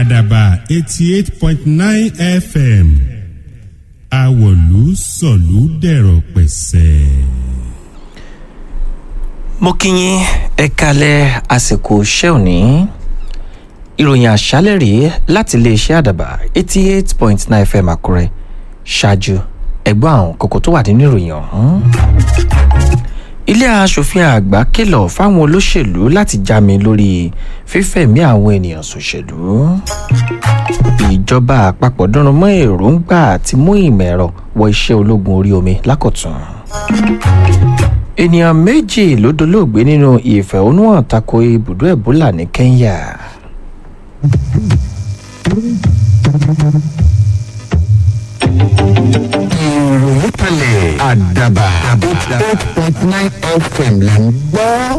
àdàbà eighty eight point nine fm àwọ̀lú sọ̀lú dẹ̀rọ̀ pẹ̀sẹ̀. mo kí yín ẹ kalẹ̀ àsìkò iṣẹ́ òní ìròyìn àṣálẹ̀ rèé láti iléeṣẹ́ àdàbà eighty eight point nine fm àkúrẹ́ ṣáájú ẹgbọ́n àwọn kókó tó wà nínú ìròyìn ọ̀hún. ilé aṣòfin àgbà kìlọ̀ fáwọn olóṣèlú láti jámi lórí fífẹ̀mí àwọn ènìyàn ṣòṣèlú. ìjọba àpapọ̀ dúnrún mọ́ èròǹgbà àti mú ìmọ̀ ẹ̀rọ wọ iṣẹ́ ológun orí omi lákọ̀tún ènìyàn méjì ló dolóògbé nínú ìfẹ̀hónúhàn tako ibùdó ebola ní kenya. ìròyìn kalẹ̀ àdàbà eight point nine fm là ń gbọ́.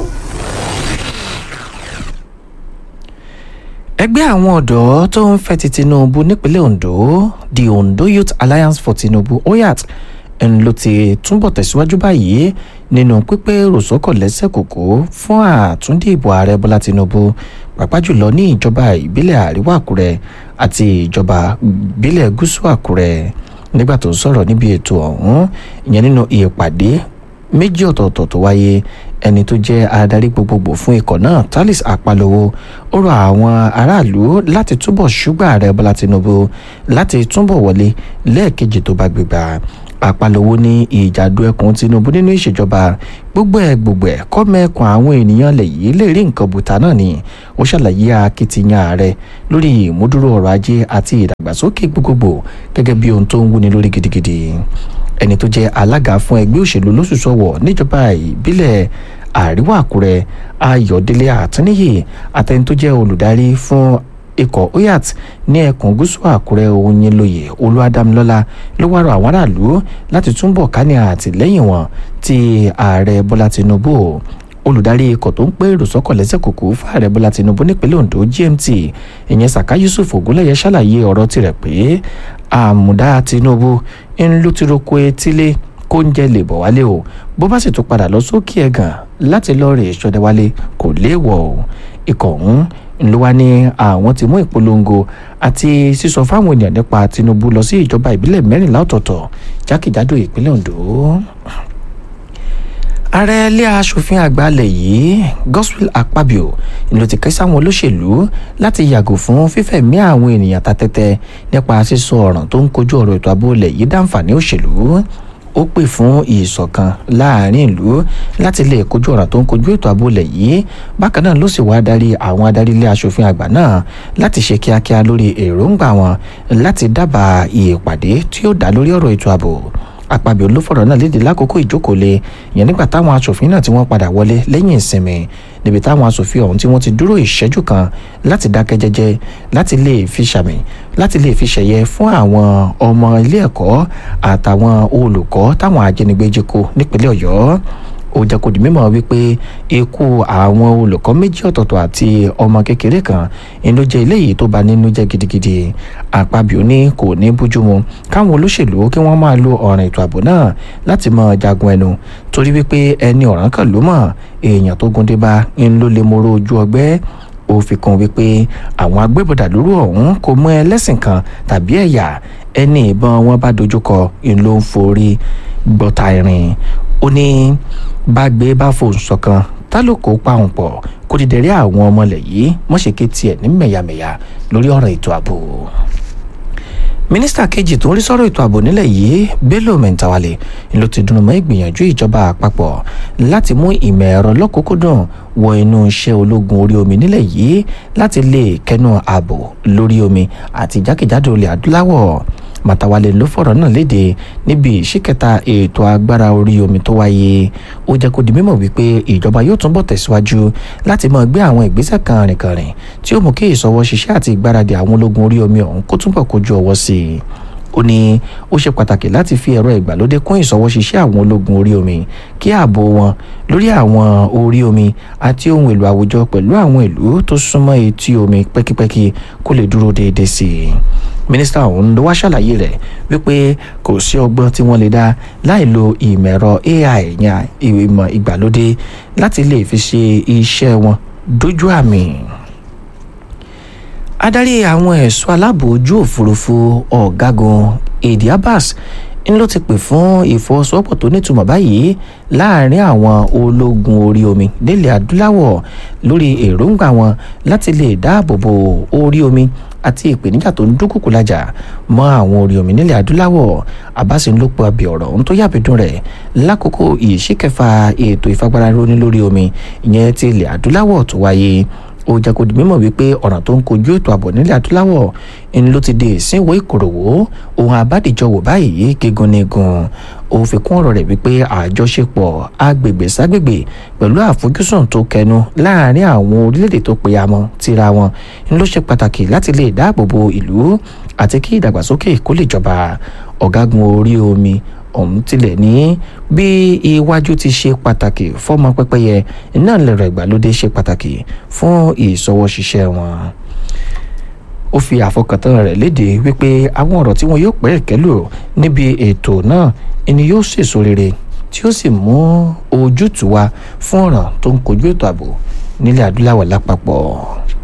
ẹgbẹ́ àwọn ọ̀dọ́ tó ń fẹ́ ti tinubu nípínlẹ̀ ondo the ondo youth alliance for tinubu oyat ń ló ti túbọ̀ tẹ̀síwájú báyìí nínú pípé rọ̀sọ́kọ̀ lẹ́sẹ̀ kòkó fún àtúndì ìbò ààrẹ bọ́lá tinubu pàápàá jùlọ ní ìjọba ìbílẹ̀ àríwá àkúrẹ́ àti ìjọba ìbílẹ̀ gúúsù àkúrẹ́ nígbà tó ń sọ̀rọ̀ níbi ètò ọ̀hún ìyẹn nínú ìpàdé méjì ọ̀tọ̀ọ̀tọ̀ tó wáyé ẹni tó jẹ́ adarí gbogbogbò fún ikọ̀ náà talis apalowo ó rọ àwọn aráàlú láti túbọ̀ ṣúgbà ààrẹ bọ́lá tinubu láti túbọ̀ wọlé lẹ́ẹ̀kejì tó bá gbégbá apalowo ní ìjàdù ẹkùn tinubu nínú ìṣèjọba gbogbo ẹ gbogbo ẹ kọ́mẹ́kùn àwọn ènìyàn lè yí lè rí nǹkan bùtà náà ni ó ṣàlàyé akitiyan ààrẹ lórí ìmúdúró ọrọ̀ ajé àti ìdàgbàsókè gbogbogbò gẹ́gẹ́ bí ohun tó ń wúni lórí gidigidi ẹni tó jẹ́ alága fún ẹgbẹ́ òṣèlú lóṣùṣọ̀wọ̀ níjọba ìbílẹ̀ àríwá àkúrẹ́ ayọ̀délé àtúnyè àtẹni tó jẹ́ olùdarí fún ikọ̀ oyat ní ẹkùn gúúsù àkúrẹ́ òyìnlóye olúwadámilọ́lá ló wá rọ àwọn aráàlú láti túbọ̀ ká ní àtìlẹ́yìn wọn ti ààrẹ bọ́lá tinubu olùdarí ikọ̀ tó ń pé ìrùsọ́kọ̀ lẹ́sẹ̀ kòkó fún ààrẹ bọ́lá tinubu nípínlẹ̀ ondo gmt ìyẹn saka yusuf ogunlẹ̀yẹ ṣàlàyé ọ̀rọ̀ tirẹ̀ pé àmùdá tinubu ń ló ti roko etílé kó ń jẹ lè bọ̀ wálé o bó bá sì tún padà lọ sókè ẹ̀gàn láti lọ rè ṣọdẹ wálé kò léèwọ̀ o ikọ̀ ọ̀hún ló wá ní àwọn ti mú ìpolongo àti sísọ fáwọn ènìyàn nípa tinubu lọ sí ìjọba ìbílẹ̀ mẹ́rìnlá ọ̀tọ̀ọ̀tọ̀ jákèjádò ìpínlẹ̀ ondo ààrẹ ilé asòfin àgbà alẹ̀ yìí gospel akpabio ló ti ké sáwọn olóṣèlú láti yàgò fún fífẹ̀mí àwọn ènìyàn ta tẹ́tẹ́ nípa sísọ ọ̀ràn tó ń kojú ọ̀rọ̀ ètò ààbò ilẹ̀ yìí dáǹfààní òṣèlú ó pè fún ìṣọ̀kan láàrin ìlú láti lè kojú ọ̀ràn tó ń kojú ètò ààbò ilẹ̀ yìí bákan náà ló sì wá darí àwọn adarí ilé asòfin àgbà náà láti ṣe kíákíá lórí èròǹgbà wọn láti dábàá ìpàdé tí ó dá lórí ọ̀rọ̀ ètò ààbò àpàbí olófọ̀rọ̀ náà léde lákòókò ìjókòólé yẹn nígbà táwọn asòfin náà tí wọ́n padà wọlé lẹ́yìn ìsinmi níbi táwọn asòfin ọ̀hún tí wọ́n ti dúró ìṣẹ́jú kan láti dákẹ́ jẹ́jẹ́ láti lè fi ṣàmì láti lè fi ṣẹ̀yẹ fún àwọn ọmọ ilé ẹ̀kọ́ àtàwọn olùkọ́ táwọn ajínigbé jí kó nípínlẹ̀ ọ̀yọ́ ó jẹ́ kó di mímọ̀ wípé ikú àwọn olùkọ́ méjì ọ̀tọ̀ọ̀tọ̀ àti ọmọ kékeré kan inú jẹ́ eléyìí tó bà nínú jẹ́ gidigidi àpabio ní kò ní bójúmu káwọn olóṣèlú kí wọ́n máa lo ọ̀ràn ètò ààbò náà láti mọ jagun ẹnu torí wípé ẹni ọ̀ràn kan ló mọ̀ èèyàn tó gúndé bá ń ló lè mọ̀rọ̀ ojú ọgbẹ́ ó fi kún wípé àwọn agbébọ̀dà lóru ọ̀hún kò mọ ẹlẹ́sìn kan tàbí ẹ̀yà ẹni ìbọn wọn bá dojúkọ ń ló ń forí gbọ́ta irin ó ní bágbé bá fòun ṣọ̀kan tálòkò pàun pọ̀ kó ti dẹ̀rẹ́ àwọn ọmọlẹ̀ yìí mọ̀ṣẹ́kẹ́ tiẹ̀ ní mẹ̀yàmẹ̀yà lórí ọ̀rọ̀ ètò ààbò mínísítà kejì tó ń rí sọ́rọ̀ ètò ààbò nílẹ̀ yìí bello mẹ́ntawálé ló ti dùn mọ́ ìgbìyànjú ìjọba àpapọ̀ láti mú ìmọ̀ ẹ̀rọ lọ́kùnkúndùn wọ inú iṣẹ́ ológun orí omi nílẹ̀ yìí láti lè kẹnu ààbò lórí omi àti jákèjádò ilẹ̀ adúláwọ̀ màtàwálé ló fọ̀rọ̀ náà léde níbi ìṣíkẹta ètò agbára orí omi tó wáyé ó jẹ́ kó di mímọ̀ wípé ìjọba yóò túnbọ̀ tẹ̀síwájú láti máa gbé àwọn ìgbésẹ̀ kan rìnkànrìn tí ó mú kí ìsọwọ́ ṣiṣẹ́ àti ìgbáradì àwọn ológun orí omi ọ̀hún kó túnbọ̀ kojú ọwọ́ sí i ó ní ó ṣe pàtàkì láti fi ẹ̀rọ ìgbàlódé kún ìsọwọ́ ṣiṣẹ́ àwọn ológun orí omi kí ààbò wọn lórí àwọn orí omi àti ohun èlò àwùjọ pẹ̀lú àwọn ìlú tó súnmọ́ etí omi pẹ́kípẹ́kí kó lè dúró déédéé sí i mínísítà ọ̀hún ló wá ṣàlàyé rẹ̀ wípé kò sí ọgbọ́n tí wọ́n lè dá láì lo ìmọ̀ ẹ̀rọ ai yan ìmọ̀ ìgbàlódé láti lè fi ṣe iṣẹ́ wọn dójú àmì adarí àwọn ẹ̀ṣọ́ aláàbò ojú òfurufú ọ̀gágun èdè abbas ń ló ti pè fún ìfọwọ́sowọ́pọ̀ tó nítumọ̀ báyìí láàrin àwọn ológun orí omi nílẹ̀ adúláwọ̀ lórí èròǹgbà wọn láti lè dáàbò bo orí omi àti ìpèníjà tó ń dúnkùkù lájà mọ́ àwọn orí omi nílẹ̀ adúláwọ̀ abbas ń ló pe ọbẹ̀ ọ̀rọ̀ ohun tó yàbẹ̀dùn rẹ̀ lákòókò ìṣíkẹfà ètò ìfagbára róní lórí omi ìyẹn ti ilẹ̀ adúláwọ̀ tó wáyé ó jẹ́ kó di mímọ̀ wípé ọ̀ràn tó ń kojú ètò ààbò nílẹ̀ adúláwọ̀ ń ló ti di ìsínwó ìkòròwò ohun àbádìjọwò báyìí gígun ní gun ó fi kún ọ̀rọ̀ rẹ̀ wípé àjọṣepọ̀ agbègbè ságbègbè pẹ̀lú àfojúsùn tó kẹnu láàrin àwọn orílẹ̀-èdè tó pe amọ̀ tira wọn ń ló ṣe pàtàkì láti lè dáàbò bo ìlú àti kí ìdàgbàsókè kó lè jọba ọ̀gágun orí omi ọ̀hún tilẹ̀ ní bí iwájú ti ṣe pàtàkì fọ́mọ pẹ́pẹ́yẹ náà lẹ̀rọ ìgbàlódé ṣe pàtàkì fún ìṣọwọ́ṣiṣẹ́ wọn ó fi àfọkàntán rẹ̀ léde wípé àwọn ọ̀rọ̀ tí wọn yóò pẹ́ kẹ́lò níbi ètò náà ni yóò ṣèso rere tí ó sì mú ojútùú wá fún ọ̀ràn tó ń kojú ètò ààbò nílẹ̀ adúláwọ̀ lápapọ̀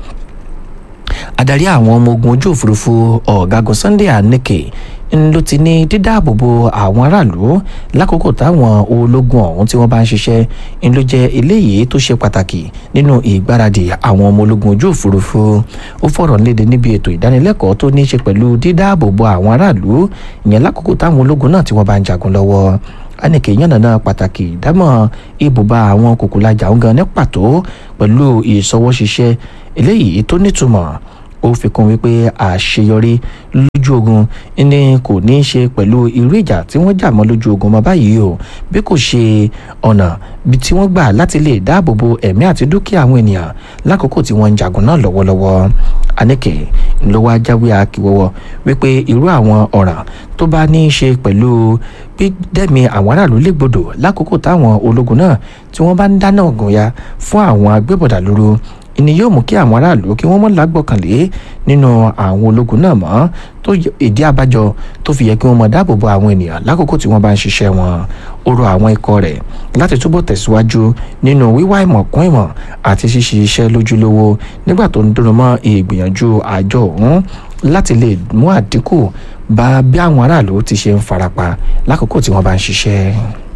adarí àwọn ọmọ ogun ojú òfurufú ọ̀gágun sunday aneke ń ló ti ní dídáàbòbò àwọn aráàlú lákòókò táwọn ológun ọ̀hún tí wọ́n bá ń ṣiṣẹ́ ń ló jẹ́ eléyìí tó ṣe pàtàkì nínú ìgbáradì àwọn ọmọ ológun ojú òfurufú ó fọ̀rọ̀ léde níbi ètò ìdánilẹ́kọ̀ọ́ tó ní í ṣe pẹ̀lú dídáàbòbò àwọn aráàlú ìyẹn lákòókò táwọn ológun náà tí wọ́n bá ń jagun lọ́wọ́ anike yànnàná pàtàkì ìdámọ̀ ibùba àwọn kòkòlájà ń gan ní pàtó pẹ̀lú ìṣọwọ́ṣiṣẹ́ eléyìí tó nítumọ̀ ó fi kún wípé àṣeyọrí lójú ogun ní kò ní í ṣe pẹ̀lú irú ìjà tí wọ́n jà mọ́ lójú ogun mọ́ báyìí o bí kò ṣe ọ̀nà bí tí wọ́n gbà láti lè dáàbò bo ẹ̀mí àti dúkìá àwọn ènìyàn lákòókò tí wọ́n ń jagun náà lọ́wọ́lọ́wọ́ anike ló wá jáwé akíwọ́wọ́ wípé irú àwọn ọ̀ràn tó bá ní í ṣe pẹ̀lú gbídẹ́mi àwọn aráàlú légbodò lákòókò táwọn ológun náà tí wọ́n bá ń dáná ọ̀gùn ya fún àwọn agbébọ̀dà lóru ìní yóò mú kí àwọn aráàlú kí wọ́n mọ̀ lágbọ̀kànlé nínú àwọn ológun náà mọ́ tó ìdí abájọ tó fi yẹ kí wọ́n mọ̀ dáàbò bo àwọn ènìyàn lákòókò tí wọ́n bá ń ṣiṣẹ́ wọn ó rọ àwọn ikọ̀ rẹ̀ láti túbọ̀ tẹ̀síwájú nínú wíwá ìmọ̀ kún ìmọ̀ àti ṣíṣe iṣẹ́ lójúlówó nígbà tó ń dúró mọ́ ìgbìyànjú àjọ òun láti lè mú àdínkù bá bí àwọn aráàlú ti ṣe ń farapa lákòókò tí wọ́n bá ń ṣiṣẹ́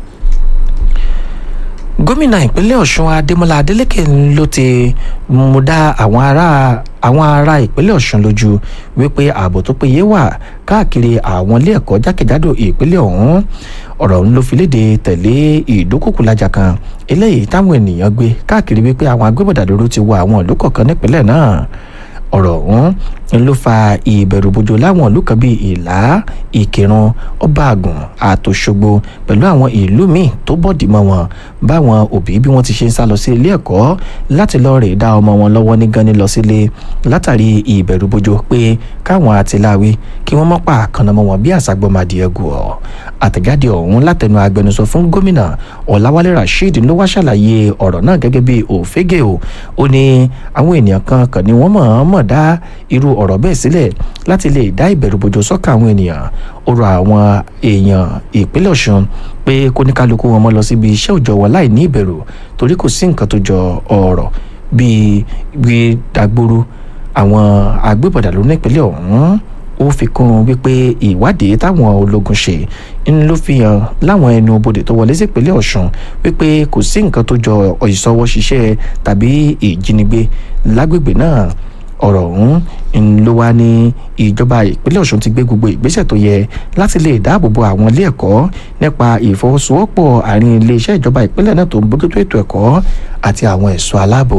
gómìnà ìpínlẹ̀ ọ̀ṣun adémọlá adélèké ló ti mú dá àwọn ará àwọn ará ìpínlẹ̀ ọ̀ṣun lójú wípé ààbò tó péye wà káàkiri àwọn ilé ẹ̀kọ́ jákèjádò ìpínlẹ̀ ọ̀hún ọ̀rọ̀ ń ló fi léde tẹ̀lé ìdúkùkùlájà kan eléyìí táwọn ènìyàn gbé káàkiri wípé àwọn agbébọ̀dàdúró ti wọ àwọn ìlú kọ̀ọ̀kan nípínlẹ̀ náà ọ̀rọ̀ ọ̀hún ló fa ìbẹ̀rùbojo láwọn ìlú kan bíi ìlá ìkírun ọbaàgùn àtòṣogbo pẹ̀lú àwọn ìlú míì tó bọ̀dì mọ́ wọn báwọn òbí bí wọ́n ti ṣe ń sá lọ sí ilé ẹ̀kọ́ láti lọ rè dá ọmọ wọn lọ́wọ́ ní gani lọ sílé látàrí ìbẹ̀rùbojo pé káwọn àtìláwí kí wọ́n mọ́ pa àkànnàmọ́ wọn bí àṣàgbọ́madìẹ gùn ọ́ àtẹ̀jáde ọ̀hún látẹnu agbẹnusọ fún gómìnà ọ̀làwálé rasheed ló wá ṣàlàyé ọ̀rọ̀ náà gẹ́gẹ́ bí òfégè o ó ní àwọn ènìyàn kan kàn ní wọ́n mọ̀-ọ́mọ̀ dá irú ọ̀rọ̀ bẹ́ẹ̀ sílẹ̀ láti lè dá ìbẹ̀rùbojo sọ́kà àwọn ènìyàn ó rọ àwọn èèyàn ìpínlẹ̀ ọ̀ṣun pé kóníkálukú wọn mọ́ lọ síbi iṣẹ́ òòjọ́ wọn láì ní ìbẹ̀rù torí kò sí nǹkan tó jọ ọ̀rọ̀ bíi gbé dàgbòrò àwọn agbébọ̀dà ló ní ìpínlẹ̀ ọ̀hún ó fi kún un wípé ìwádìí táwọn ológun ṣe ń ló fi hàn láwọn ẹnu bodè tó wọlé sí ìpínlẹ̀ ọ̀ṣun wípé kò sí nǹkan tó jọ ìṣọwọ́ ṣiṣẹ́ tàbí ìjínigbé lágbègbè náà ọ̀rọ̀ ọ̀hún ń ló wá ní ìjọba ìpínlẹ̀ ọ̀ṣun ti gbé gbogbo ìgbésẹ̀ tó yẹ láti lè dáàbò bo àwọn ilé ẹ̀kọ́ nípa ìfọwọ́sowọ́pọ̀ àárín iléeṣẹ́ ìjọba ìpínlẹ̀ náà tó ń bójútó ètò ẹ̀kọ́ àti àwọn ẹ̀ṣọ́ aláàbò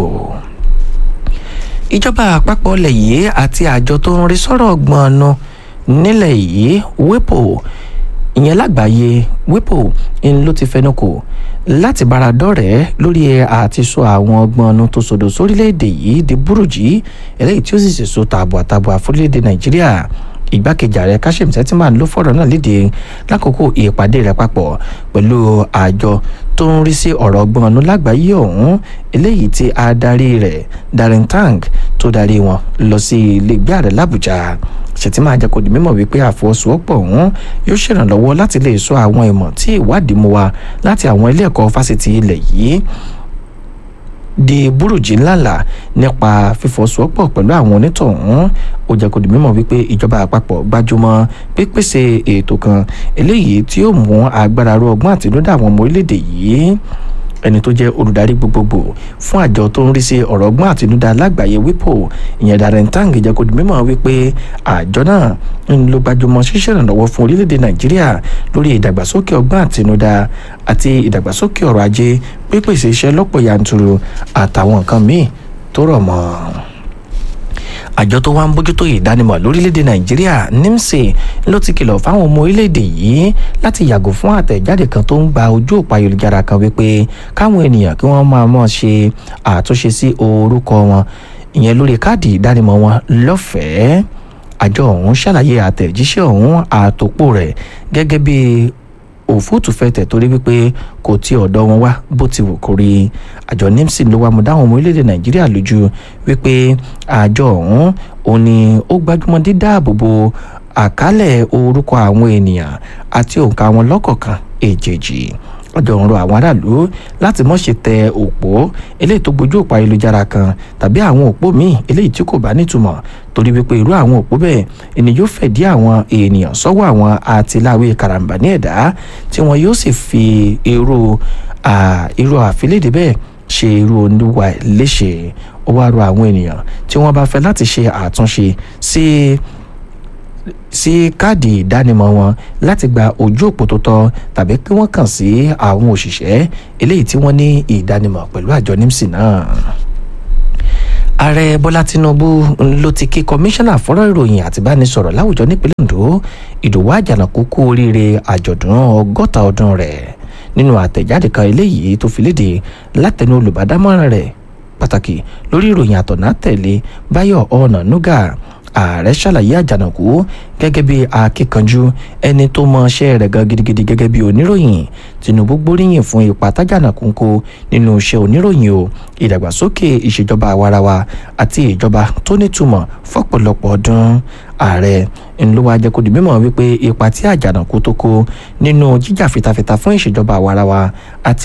ìjọba àpapọ̀ ilẹ̀ yìí àti àjọ tó ń rí sọ́rọ̀ gbọ̀nnu nílẹ̀ yìí wípò ìyẹn lágbàáyé wípò ń ló ti fẹnu kò láti bára dọ́rẹ̀ẹ́ lórí àti sọ àwọn gbọ̀nnu tó sòdò sórílẹ̀‐èdè yìí di burújí eléyìí tí ó sì ṣèso tààbọ̀ àtààbọ̀ àfúrílẹ̀‐èdè nàìjíríà ìgbákejì ààrẹ kashim shettima ló fọ̀rọ̀ náà léde lákòókò ìpàdé rẹ̀ papọ̀ pẹ̀lú àjọ tó ń rí sí ọ̀rọ̀ gbọ̀nù lágbàáyé ọ̀hún eléyìí tí adarí rẹ̀ darren tang tó darí wọn lọ sí ilégbé ààrẹ làbújá shettima àjẹkù di mímọ̀ wípé àfọwọ́sowọ́pọ̀ ọ̀hún yóò ṣèrànlọ́wọ́ láti lè sọ àwọn ìmọ̀ tí ìwádìí mú wa láti àwọn ilé ẹ̀kọ́ fásitì ilẹ̀ yìí di burújí ńláńlá nípa fífọwọ́sowọ́pọ̀ pẹ̀lú àwọn onítọ̀hún ó jẹ́ kó di mímọ̀ wípé ìjọba àpapọ̀ gbájúmọ́ pípèsè ètò kan eléyìí tí yóò mú agbára ro ọgbọ́n àtinúdá àwọn ọmọ orílẹ̀-èdè yìí ẹni tó jẹ́ olùdarí gbogbogbò fún àjọ tó ń rí sí ọ̀rọ̀ ọgbọ́n àtinúdá lágbàáyé wipo ìyẹn Darren Tang jẹ́ kó di mímọ̀ wípé àjọ náà ń lo gbajúmọ̀ ṣíṣe ìrànlọ́wọ́ fún orílẹ̀-èdè Nàìjíríà lórí ìdàgbàsókè ọgbọ́n àtinúdá àti ìdàgbàsókè ọrọ̀ ajé pípèsè iṣẹ́ lọ́pọ̀ yanturu àtàwọn nǹkan míì tó rọ̀ mọ́ àjọ tó wá ń bójútó ìdánimọ̀ lórílẹ̀‐èdè nàìjíríà nimsi ló ti kìlọ̀ fáwọn ọmọ orílẹ̀‐èdè yìí láti yàgò fún àtẹ̀jáde kan tó ń gba ojú òpó ayélujára kan wípé káwọn ènìyàn kí wọ́n máa mọ̀ ṣe àtúnṣe sí orúkọ wọn ìyẹn lórí káàdì ìdánimọ̀ wọn lọ́fẹ̀ẹ́ àjọ ọ̀hún ṣàlàyé àtẹ̀jíṣẹ́ ọ̀hún àtòpọ̀ rẹ̀ gẹ́gẹ́ bí òfúùtù fẹ̀tẹ̀ torí wípé kò tí ọ̀dọ̀ wọn wá bó ti wù kó rí àjọ nimsi ló wá mú dáhùn ọmọ orílẹ̀-èdè nàìjíríà lójú wípé àjọ ọ̀hún òun ni ó gbájúmọ́ dídáàbòbò àkálẹ̀ orúkọ àwọn ènìyàn àti òǹkà wọn lọ́kọ̀ọ̀kan èjèèjì ọjọ́ ń rọ àwọn aráàlú láti mọ̀ ṣe tẹ òpó eléyìí tó gbójú òpó ayélujára kan tàbí àwọn òpó míì eléyìí tí kò bá nítumọ̀ torí wípé irú àwọn òpó bẹ́ẹ̀ ẹni yóò fẹ̀dí àwọn ènìyàn sọ́wọ́ àwọn àtìláwé karambà ní ẹ̀dá tí wọn yóò sì fi irú irú àfilédè bẹ́ẹ̀ ṣe irú oníwà léṣe ó wá rọ àwọn ènìyàn tí wọ́n bá fẹ́ láti ṣe àtúnṣe sí sí káàdì ìdánimọ̀ wọn láti gba ojú òpó tó tọ́ tàbí kí wọ́n kàn sí àwọn òṣìṣẹ́ eléyìí tí wọ́n ní ìdánimọ̀ pẹ̀lú àjọ nimsi náà ààrẹ bọ́lá tinubu ló ti kí kọmíṣánná fọ́rọ̀ ìròyìn àti ìbánisọ̀rọ̀ láwùjọ nípínlẹ̀ ondo ìdòwú àjànàkú kú oríire àjọ̀dún ọgọ́ta ọdún rẹ̀ nínú àtẹ̀jáde kan eléyìí tó fi léde látẹnu olùbádámọ̀ràn rẹ̀ pàtàkì lórí ìròyìn àtọ̀nà tẹ̀lé báyọ̀ ọ̀nà nuga ààrẹ ṣàlàyé àjànàkú gẹ́gẹ́ bí akíkanjú ẹni tó mọ iṣẹ́ rẹ̀ gan gidigidi gẹ́gẹ́ bí oníròyìn tinubu gbóríyìn fún ipa tájànàkú ń kó nínú iṣẹ́ oníròyìn o ìdàgbàsókè ìṣèjọba àwarawa àti ìjọba tó nítumọ̀ fọ́pọ̀lọpọ̀ ọdún ààrẹ ńlọwọ ajẹkọdì mímọ̀ wípé ipa tí àjànàkú tó kó nínú jíjà fitafita fún ìṣèjọba àwarawa àti